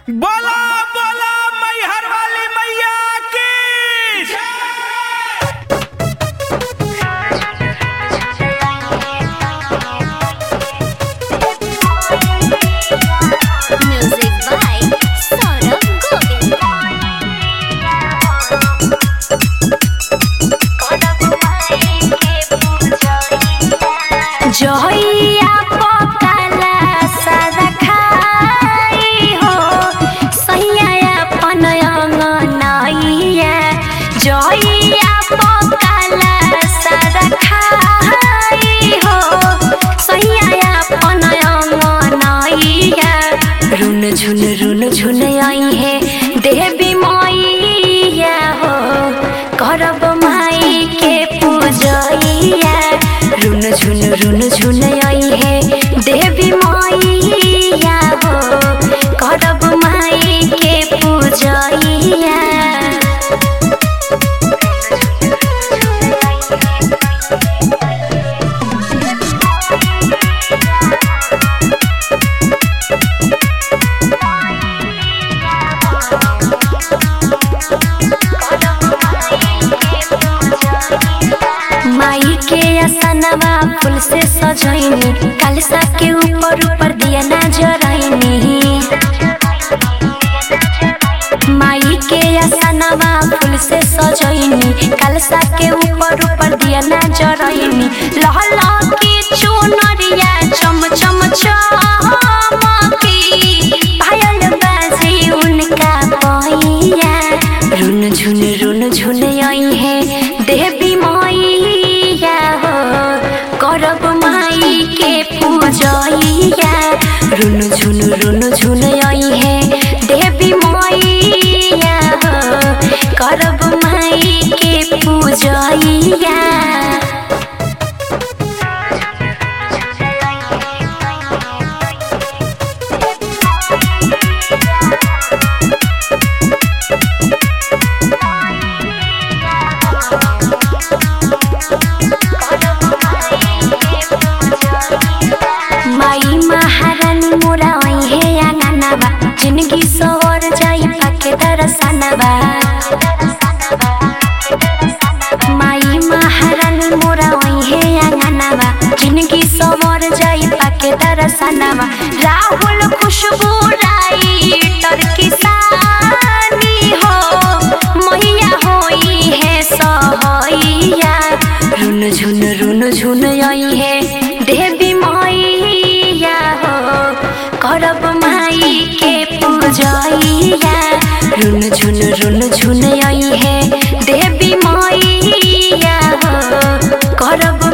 बोला बोला मैहर वाली मैया की Music by Saurabh Govind. जहिया पकाला सादा खाई हो सैया अपन अंगनैया जहिया पकाला सादा खाई हो सैया अपन अंगनैया रुन झुन रुन झुन आई है देवी मैया हो करब माई के पूजैया रुन झुन रुन झुन आई है देवी मैया हो करब माई के पूजैया माई के असनवा फूल से सजैनी कलसा के ऊपर ऊपर दिया ना जरैनी माई के असनवा फूल से सजैनी कलसा के ऊपर ऊपर दिया ना जरैनी लहला की चुनरिया चम चम चमकी पायल बाजे उनका पैया रुन झुन रुन झुन आई है देवी मैया हो करब माई के पूजैया रुन झुन रुन झुन आई है देवी मैया हो करब माई के पूजैया माई महारानी मोरा है आंगनबा जिंदगी सवर जाई पाके दरसनबा माई महारानी मोरा है आंगनबा जिंदगी सवर जाई पाके दरसनबा राहुल खुशबू राइटर किसानी हो मैया होई है सहैया रुन झुन रुन झुन आई है देवी मैया हो करब माई के पूजैया रुन झुन रुन झुन आई है देवी मैया हो करब